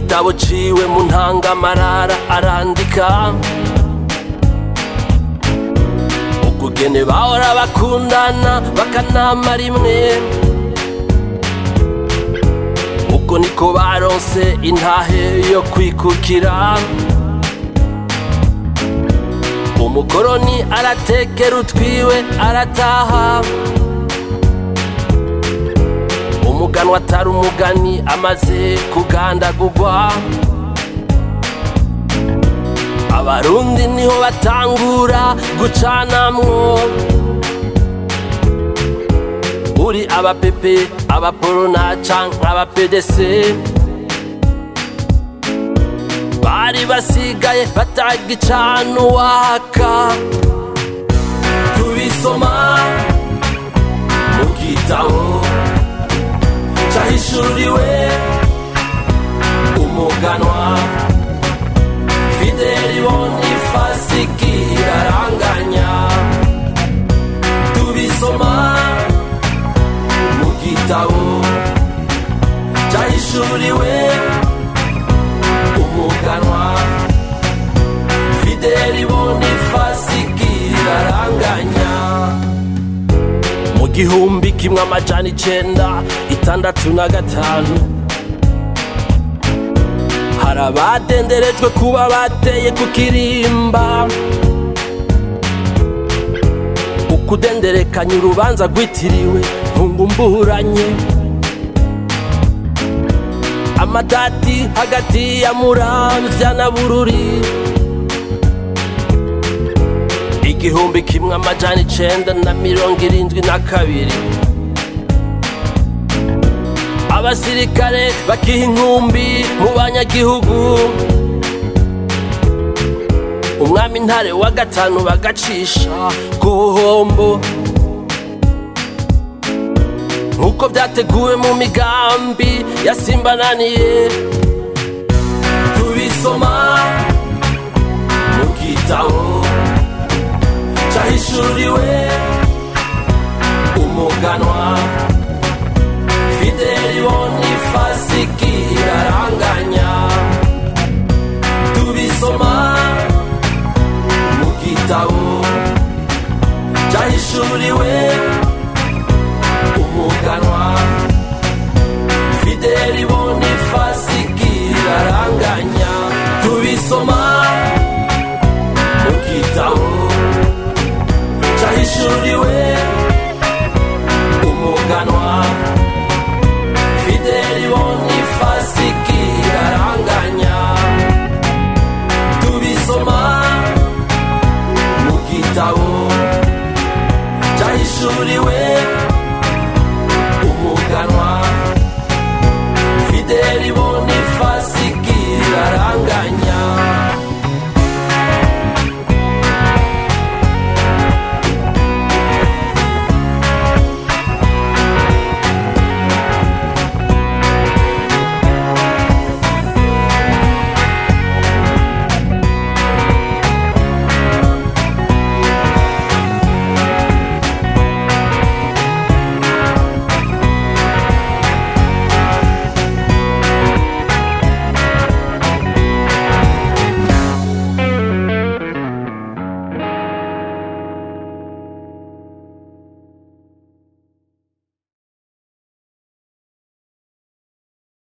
gitabo ciwe mu ntangamarara arandika ukugene bahora bakundana bakanama rimwe uko niko baronse intahe yo kwikukira umukoroni aratekera utwiwe arataha umuganwa atari umugani amaze kugandagurwa abarundi niho batangura gucanamwo uri abapepe abaporona canke abapedese bari basigaye batagicana uwaka tubisoma mu gitabo cahishuriwe umuganwa fideli bonifasi kiraranganya tubisoma mu gitabo cahishuriwe umuganwa fideli bonifasi kiraranganya mu gihumbi kimwe amajana icenda itandatu na gatanu hari abadenderejwe kuba bateye ku kirimba ukudenderekanya urubanza rwitiriwe ntungumburanye amatati hagati ya muramvya na bururi igihumbi kimwe amajana icenda na mirongo irindwi na kabiri abasirikare bakiha inkumbi mu banyagihugu umwami ntare wa gatanu bagacisha ku buhombo nk'uko byateguwe mu migambi yasimbananiye tubisoma mu gitabo cahishuriwe umuganwa